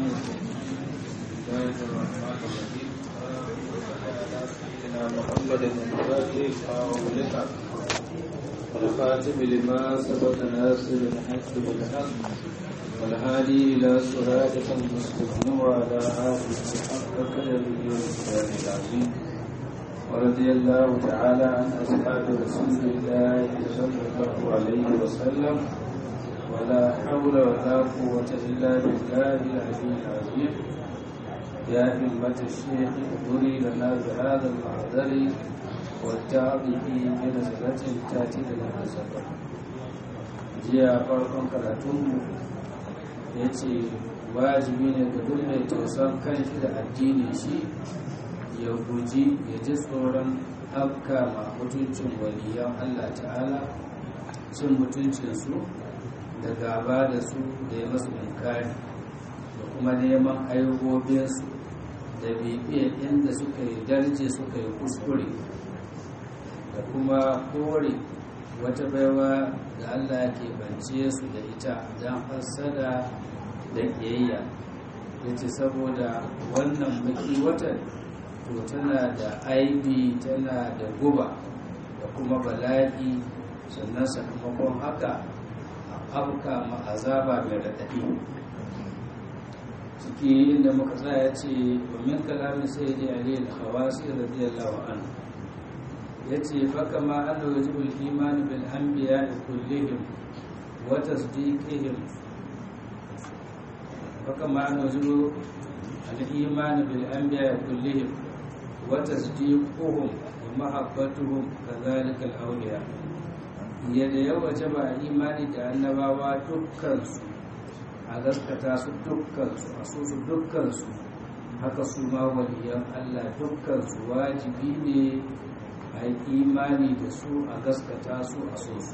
الله الرحمن الرحيم سيدنا محمد الفاتح أولئك والخاتم لما سبق ناصر الحق بالحق والهادي إلى صراطك المستقيم وعلى آله حق قدره والكتاب العظيم ورضي الله تعالى عن أصحاب رسول الله صلى الله عليه وسلم ولا حول ولا قوة إلا بالله العلي العظيم يا همة الشيخ اغفري لنا بهذا المحضر والتعظه بنزلة تأتي لنا سفر jiya farkon karatunmu ya ce wajibi ne ga duk mai tausan kanshi da addini shi ya guji ya ji tsoron afka ma mutuncin waliyan allah ta'ala cin mutuncinsu da gaba da su da ya masu inkari da kuma neman ayyubobinsu da bibiyar inda suka yi darje suka yi kuskure da kuma kore wata baiwa da allah ke bance su da ita don fassada da ƙiyayya ya ce saboda wannan baki watan to tana da aibi tana da guba da kuma bala'i sannan sakamakon haka afka ma azaba mai raɗaɗi ciki inda muka tsaya ce domin kalamin sai da ali al-khawasi radiyallahu anhu yace fa kama anna wajibul iman bil anbiya kullihim wa tasdiqihim fa kama anna wajibul al-iman bil anbiya kullihim wa tasdiquhum wa mahabbatuhum kadhalika al-awliya yadda ya waje ba imani da annabawa dukkansu a gaskata su dukkansu a so su dukkansu haka su ma waliyan Allah dukkansu wajibi ne a yi imani da su a gaskata su a so su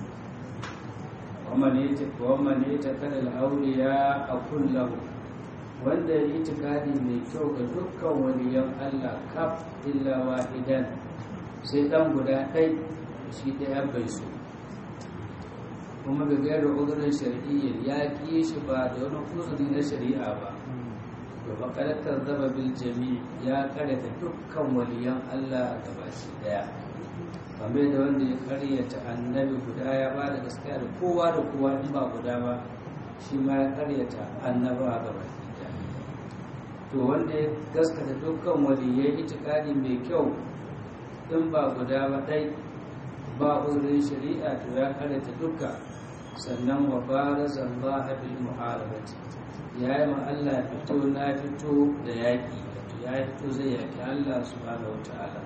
wamma ne ta kada al'auriya a kullahu wanda ya yi tikadi mai kyau ga dukkan waliyan Allah kaf illa wahidan sai dan guda ɗai shi ɗaya bai so kuma ga gairar uzurin shari'iyyar ya ƙi shi ba da wani uzuri na shari'a ba to faƙarƙar zaba bil jami ya karyata dukkan waliyan Allah da baki daya kamar da wanda ya karyata annabi guda ya ba da gaskiya da kowa da kowa in ba guda ba shi ma ya karyata annaba ga baki daya to wanda ya gaskata dukkan waliyai itikadi mai kyau in ba guda ba dai ba uzurin shari'a to ya karyata dukkan sannan wa baraza Allah bil muharabati ya yi ma Allah fito na fito da yaƙi wato ya fito zai yaƙi Allah subhanahu wa ta'ala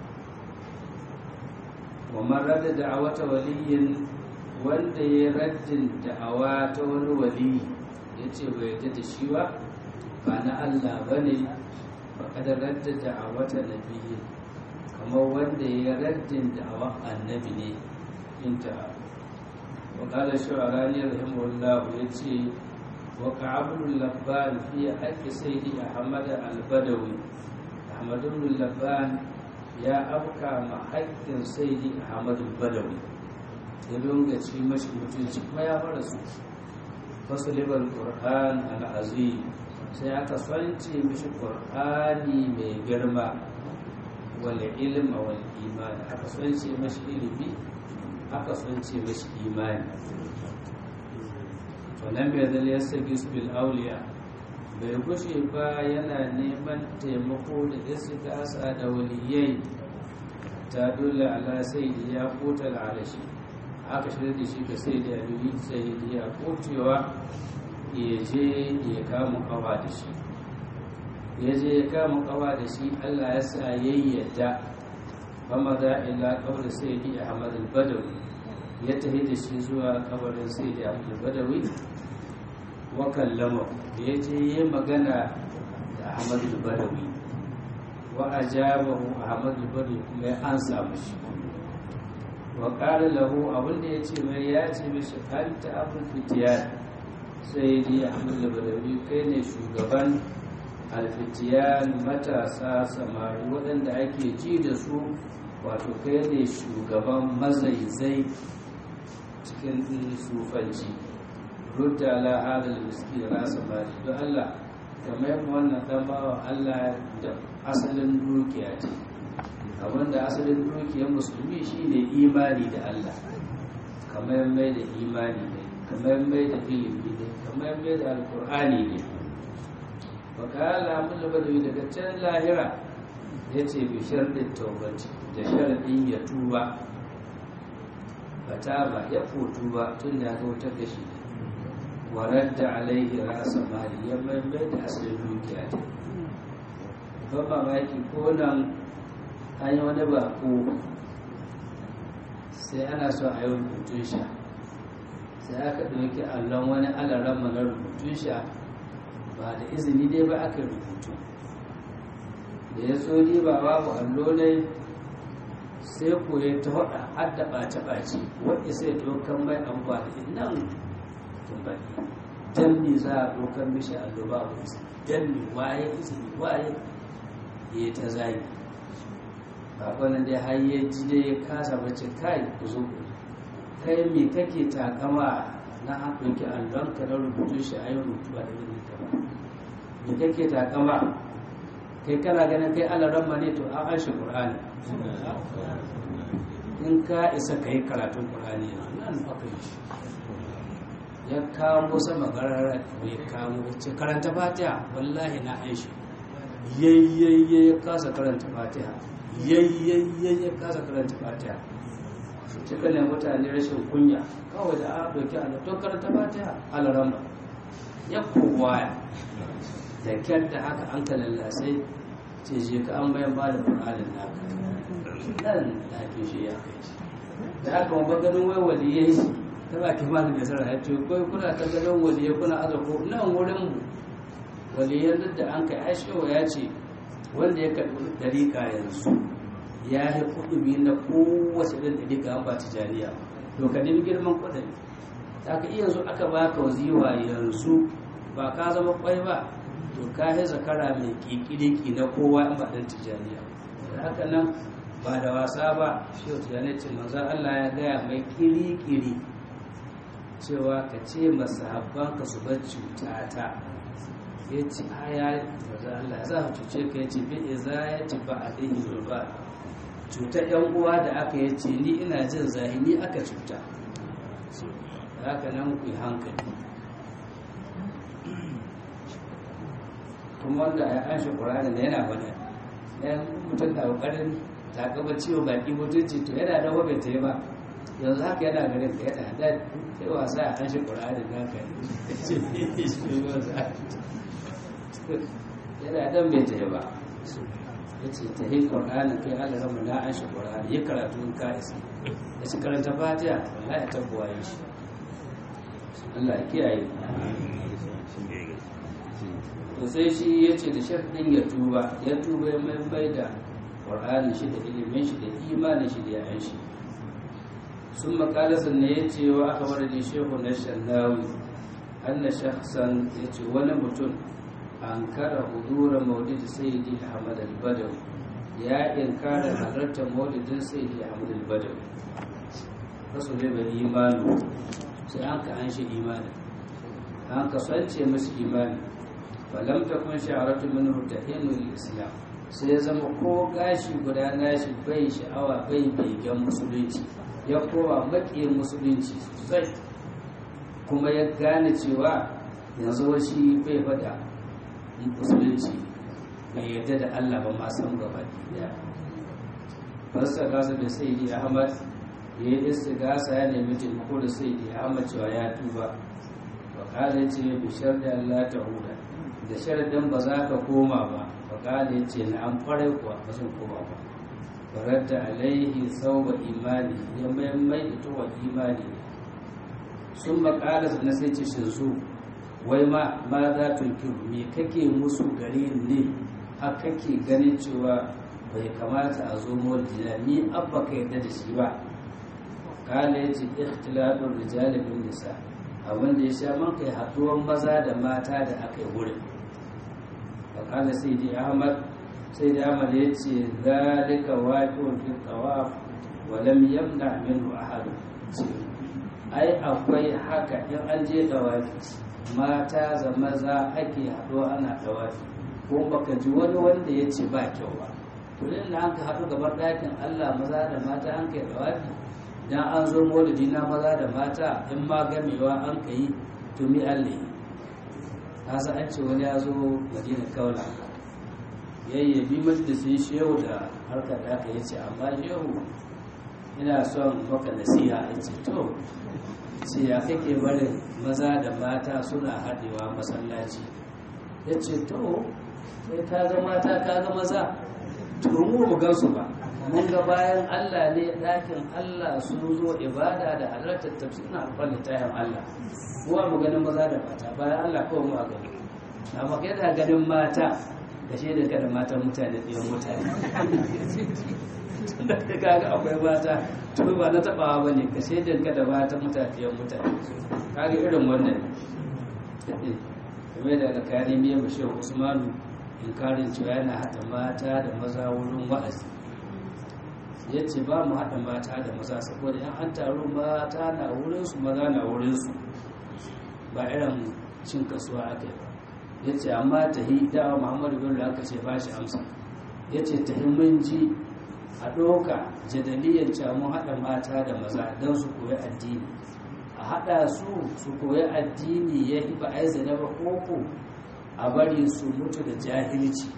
wa man radda da'awata waliyin wanda ya raddin da'awa ta wani wali ya ce bai yarda da shi ba ba na Allah ba ne ba kada radda da'awata nabiyyi kamar wanda ya raddin da'awa annabi ne inta وقال الشعراني رحمه الله يتي وقع ابن اللبان في حق سيدي أحمد البدوي أحمد بن اللبان يا أبكى مع حق سيدي أحمد البدوي يلون قتشي مش متنشي ما يفرس فصلب القرآن العظيم sai aka sanci mishi ƙur'ani mai girma wal ilma wal imani aka sanci mashi ilimi aka sun ce mashi imani wannan bai zai ya sagi su bil auliya bai gushe ba yana neman taimako da istigasa da waliyai ta dole ala sai da ya kota alashi aka shirya da shi ga sai da yaluyi sai da ya kotewa ya je ya kama kawa da shi ya je ya kama kawa da shi allah ya sa yayyada fama za ila kabar sai di ahmad al-badawi ya tafi da shi zuwa kabarin sai di ahmad al-badawi wa kallama ya je yi magana da ahmad al-badawi wa ajabahu ahmad al-badawi kuma ya ansa mashi wa qala lahu abinda ya ce mai ya ce mishi anta abul fitiyan sai di ahmad al-badawi kai ne shugaban alfitiyan matasa samari waɗanda ake ji da su wato kai ne shugaban mazaizai cikin sufanci rudda ala hadal miskin rasa mali don Allah kamar yadda wannan dan bawa Allah da asalin dukiya ce abinda asalin dukiyar musulmi shine imani da Allah kamar mai da imani ne kamar mai da ilimi ne kamar mai da alkur'ani ne wakala mun labadawi daga can lahira ya ce bishar da taubati da sharaɗin ya tuba bata ba ya fotu ba tun da aka wutar da shi warar da alaihi rasa mali ya mai da asalin dukiya ta ban mamaki ko nan an yi wani bako sai ana so a yi rubutun sha sai aka ɗauki allon wani alaran na rubutun sha ba da izini dai ba aka rubutu da ya so ba babu allo ne sai ko ya ta haɗa har da ɓace-ɓace wadda sai ɗaukar mai amfani nan tumbali dan me za a ɗaukar mishi allo babu izini dan me waye izini waye ya ta zagi babanan dai har ya ji dai ya kasa bace kai ku zo kai me kake takama na an ɗauki allon ka na rubutu shi a yi rubutu a daga ta ba me kake takama kai kana ganin kai alaran ma ne to an an shi ƙur'ani in ka isa ka yi karatun ƙur'ani nan aka yi shi ya kamo sama garara ya kamo ce karanta fatiha wallahi na an shi yayyayye ya kasa karanta fatiha yayyayye ya kasa karanta fatiha cika ne mutane rashin kunya kawai da a ɗauki a to karanta fatiha alaramba ya kowaya da kyar da haka an ka lallasai ce je ka an bayan ba da ƙur'anin naka nan lafi shi ya kai shi da haka wani ganin wai waliyai ta ba ki ma da sarra ya ce kai kuna ta ganin waliyai kuna azako nan wurin mu waliyan duk da an kai aishewa ya ce wanda ya karɓi ɗariƙa yanzu ya yi kuɗi na kowace ɗin ɗariƙa an ba tijaniya to ka nemi girman kuɗin ta ka iya yanzu aka baka waziwa yanzu ba ka zama kwai ba to ka yi zakara mai ƙiƙiriki na kowa in ba ɗan tijaniya da haka nan ba da wasa ba shi wata tijaniya ce manzan Allah ya gaya mai ƙiri-ƙiri cewa ka ce masahabban ka su bar cutata ya ce aya maza Allah za a cuce ka ya ce bi za ya ci ba a ɗin ba cutar yan uwa da aka yi ce ni ina jin zahini aka cuta haka nan ku yi hankali kuma wanda ya an shi ƙuranin da yana bada ɗayan mutum da ƙoƙarin ta gaba ciwo baki mutunci to yana da wabe ta yi ba yanzu haka yana garin ka yana da sai wasa a an shi ƙuranin naka yana dan bai ta ba ya ce ta yi ƙwarƙanin kai ala rama na an shi ƙwarƙani ya karatu in ka isa ya ci karanta fatiha wallahi ta buwaye shi Allah ya kiyaye to sai shi ya ce da sharɗin ya tuba ya tuba ya mai da ƙwarƙanin shi da ilimin shi da imanin shi da yayan shi sun makalasa ne ya ce wa aka bar da shehu na shannawi an na shaksan ya ce wani mutum an kara hudura maulidi sayyidi ahmad al-badawi ya inkara halartar maulidin sayyidi ahmad al-badawi kasu ne bai imanu sai an ka an shi imani an ka sance masu imani falam ta kun sha'aratu min hutahinu islam sai ya zama ko gashi guda nashi bai sha'awa bai begen musulunci ya kowa maƙiyin musulunci sosai kuma ya gane cewa yanzu shi bai fada musulunci bai yarda da Allah ba ma san gaba daya fasta gasa da sayyidi Ahmad ya yi istigasa ya nemi taimako da sayyidi Ahmad cewa ya tuba wa kala ce bishar da Allah ta huda da sharadin ba za ka koma ba wa kala ce na an kwarai kuwa ba zan koma ba faradda alaihi sauba imani ya mai da tuwa imani sun makala na sai ce shinsu wai ma ma za tunkiru me kake musu gare ne har kake ganin cewa bai kamata a zo mawajina ni abba ka yarda da shi ba kala ya ce ikhtilafin rijali bin nisa abin da ya sha man kai haɗuwar maza da mata da aka yi wurin fa kala sai dai ahmad sai da ahmad ya ce zalika waqi'un fi tawaf wa lam yamna minhu ahad ai akwai haka in an je tawafi mata za maza ake haɗuwa ana tawafi ko baka ji wani wanda ya ce ba kyau ba to da an ka haɗu gaban ɗakin Allah maza da mata an kai tawafi dan an zo maulidi na maza da mata in ma gamewa an ka yi to mi Allah kasa an ce wani ya zo madina kaula yayyabi majalisin shehu da harkar da aka yi ce amma shehu ina son maka nasiha ya ce to ce ya kake barin maza da mata suna haɗewa masallaci ya ce to sai ka ga mata ka ga maza to mu mu gansu ba mun ga bayan Allah ne ɗakin Allah sun zo ibada da halartar tafsirin alƙwal littafin Allah kuwa mu ganin maza da mata bayan Allah kawai mu a gani amma kai da ganin mata da shi da kada matan mutane ɗiyan mutane da ka ga akwai mata to ba na taɓawa ba ne ka shaidan ka da matan mutane ɗiyan mutane kaga irin wannan kamar da alkali miya bashir usmanu inkarin cewa yana haɗa mata da maza wurin wa'azi ya ce ba mu haɗa mata da maza saboda yan an taru mata na wurinsu maza na wurinsu ba irin cin kasuwa aka yi ba ya ce amma ta hi dawa muhammadu bello aka ce ba shi amsa ya ce ta mun ji a ɗoka jadaliyar mun haɗa mata da maza don su koyi addini a haɗa su su koyi addini ya hi ba a yi zane ba koko a bari su mutu da jahilci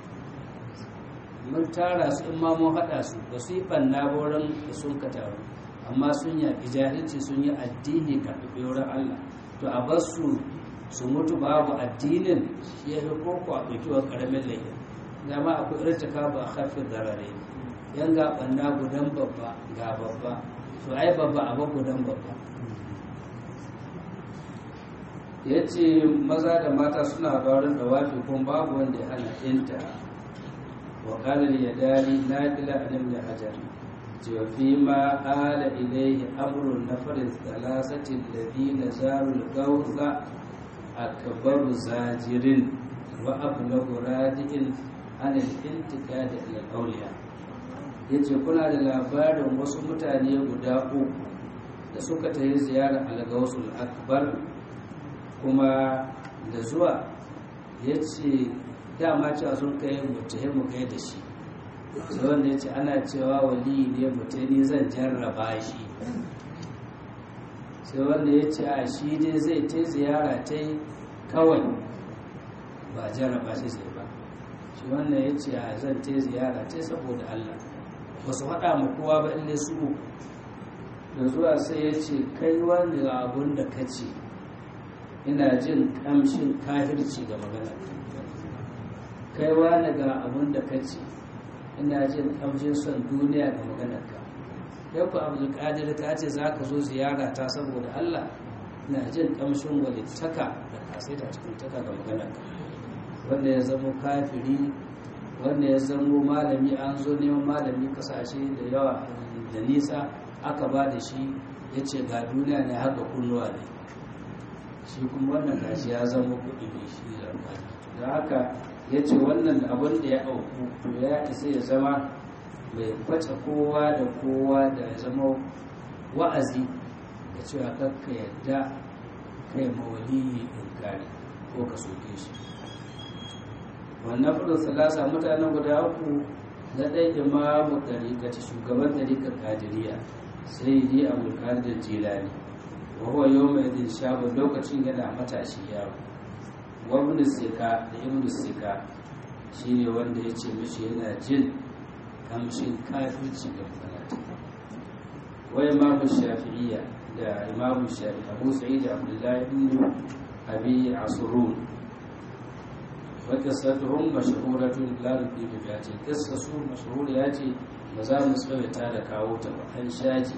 mun tara su in ma mun haɗa su ba su yi ɓanna wurin da sun ka taru amma sun yaƙi jahilci sun yi addini karɓi wurin allah to a bar su su mutu babu addinin ya fi koko a ɗauki wa ƙaramin laifin dama akwai irin ta kaba a hafin zarare yan ga ɓanna gudan babba ga babba to ai babba a ba gudan babba ya ce maza da mata suna barin da wafi kuma babu wanda ya hana inta wa ƙalar ya dali na kila a nan hajar cewa fi ma ala ilaihi amurin na farin talasatin da na zarul gauza akbaru zajirin wa ablagu radi'in an al-intiqad ila al-awliya yace kuna da labarin wasu mutane guda uku da suka tayi ziyara al-gausul akbar kuma da zuwa yace dama cewa sun kai mutahe mu kai da shi sai wanda yace ana cewa wali ne mutane zan jarraba shi sai wanda ya ce a shi dai zai ta ziyara ta kawai ba jarraba shi sai ba shi wannan ya ce a zan ta ziyara ta saboda Allah ba su haɗa ma kowa ba inda su da zuwa sai ya ce kai wani abun da ka ce ina jin ƙamshin kahirci ga magana kai wani ga abun da ka ce ina jin ƙamshin son duniya ga maganarka yau ku abdulkadir ka ce za ka zo ziyara ta saboda allah na jin kamshin walittaka da kasaita cikin taka ga magana wanda ya zamo kafiri wanda ya zamo malami an zo neman malami kasashe da yawa da nisa aka ba da shi ya ce ga duniya ne har ga kunnuwa ne shi kuma wannan gashi ya zama kuɗi mai shi da haka ya ce wannan abin da ya auku to ya isa ya zama mai kwace kowa da kowa da ya zama wa'azi da cewa kakka yadda kai mawaliyi inkari ko ka soke shi wannan fudin salasa mutanen guda uku na ɗaya imamu ɗariƙa shugaban ɗariƙar kadiriya sai yi abulkar da jilani wa huwa yau mai din shabu lokacin yana matashi yawo wa ibn sika da ibn sika shine wanda ya ce mishi yana jin kamshin kafirci ga falata wa imamu shafi'iyya da imamu shafi'i abu sa'id abdullahi ibn abi asrun wa qissatuhum mashhuratun la nudibu biha ce qissatu mashhur ya ce ba za mu tsawaita da kawo ta ba an shaji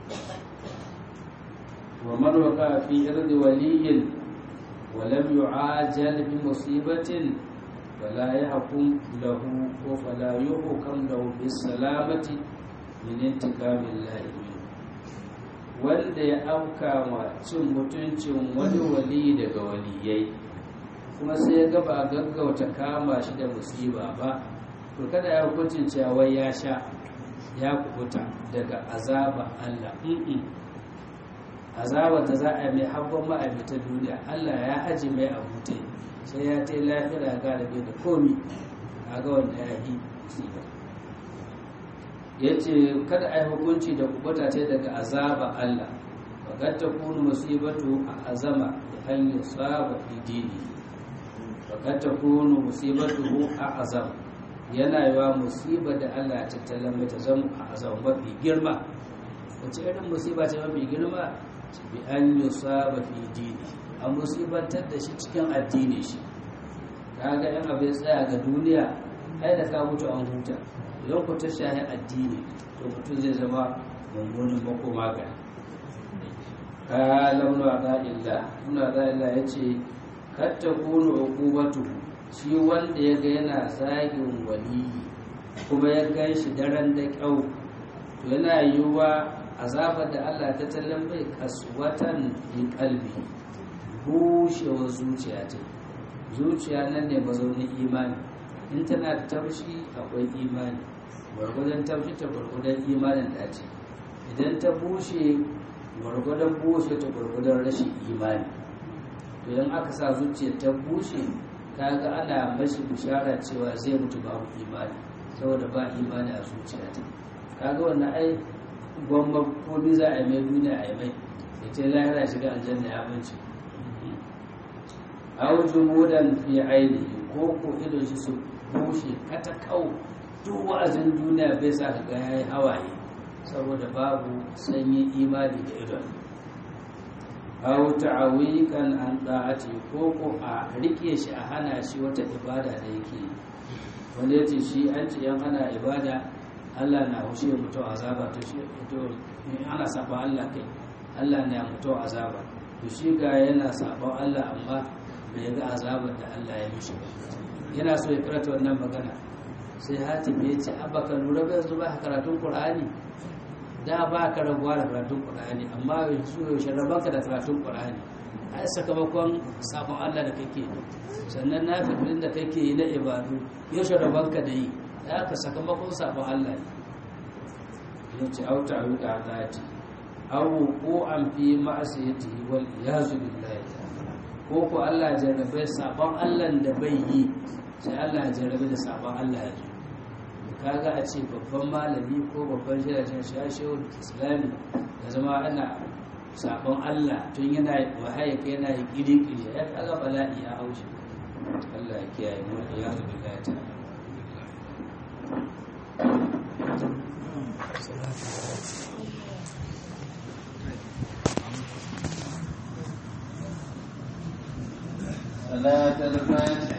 wa man waqa fi irdi waliyyin wa lam yu'ajal bi musibatin فلا يحكم له وفلا يحكم له بالسلامة من انتقام الله منه wanda ya auka wa cin mutuncin wani wali daga waliyai kuma sai ya gaba gaggauta kama shi da musiba ba to kada ya hukuncin cewa ya sha ya kubuta daga azaba Allah azabar da za a yi mai habban ma'aikata duniya Allah ya aji mai abute sai ya ta lafiya ga da bai da komi a ga wanda ya yi musiba ya ce kada a yi hukunci da kubuta ce daga azaba Allah faƙar ta kunu musibatu a azama da an yi saba fi dini faƙar ta kunu musibatu a azama yana yiwa musiba da Allah ta tattalin ta zama a azama mafi girma wace irin musiba ce mafi girma bi an yi saba fi dini a musibantar da shi cikin addini shi kaga yan abin tsaya ga duniya ai da ka mutu an huta idan ku ta shahi addini to mutum zai zama mummunin makoma ga kala ibn illa ibn illa yace katta kunu uqubatu shi wanda ya ga yana zagin waliyi kuma ya gan shi daren da kyau to yana yiwuwa azabar da Allah ta tallan bai kaswatan fi kalbi bushewar zuciya ta zuciya nan ne mazaunin imani in tana da taushi akwai imani gwargwadon taushi ta gwargwadon imanin da ce idan ta bushe gwargwadon bushe ta gwargwadon rashin imani to idan aka sa zuciya ta bushe kaga ana mashi bishara cewa zai mutu babu imani saboda ba imani a zuciya ta kaga wannan ai gwamma komi za a yi mai duniya a yi mai da ce lahira shiga aljanna ya binci aw jumudan fi aini ko ko ido shi su bushe kata kau duk wa'azin duniya bai sa ka ga yayi hawaye saboda babu sanyin imani da idon aw ta'awikan an da'ati ko ko a rike shi a hana shi wata ibada da yake wanda yace shi an ce yan ana ibada Allah na hushe mutum azaba to shi to ana saba Allah kai Allah na mutum azaba to shi ga yana sabon Allah amma bai ga azabar da Allah ya mishi ba yana so ya karanta wannan magana sai hatim ya ce abba ka lura bai yanzu ba karatun qur'ani da ba ka rabuwa da karatun qur'ani amma yanzu yaushe rabanka da karatun qur'ani ai sakamakon sabon Allah da kake sannan na fitilin da kake yi na ibadu yaushe rabanka da yi da aka sakamakon sabon Allah ne ya ce auta wuka zati awu ko an fi ma'asiyatihi wal iyazu billahi ko ko Allah jarrabe sabon Allah da bai yi sai Allah ya jarrabe da sabon Allah ya zo kaga a ce babban malami ko babban shirashin shashewar islami da zama ana sabon Allah tun yana wahaye ka yana yi kiri-kiri ya kaga bala'i ya haushi Allah ya kiyaye mu ya zubi ta صلاة الفاتحة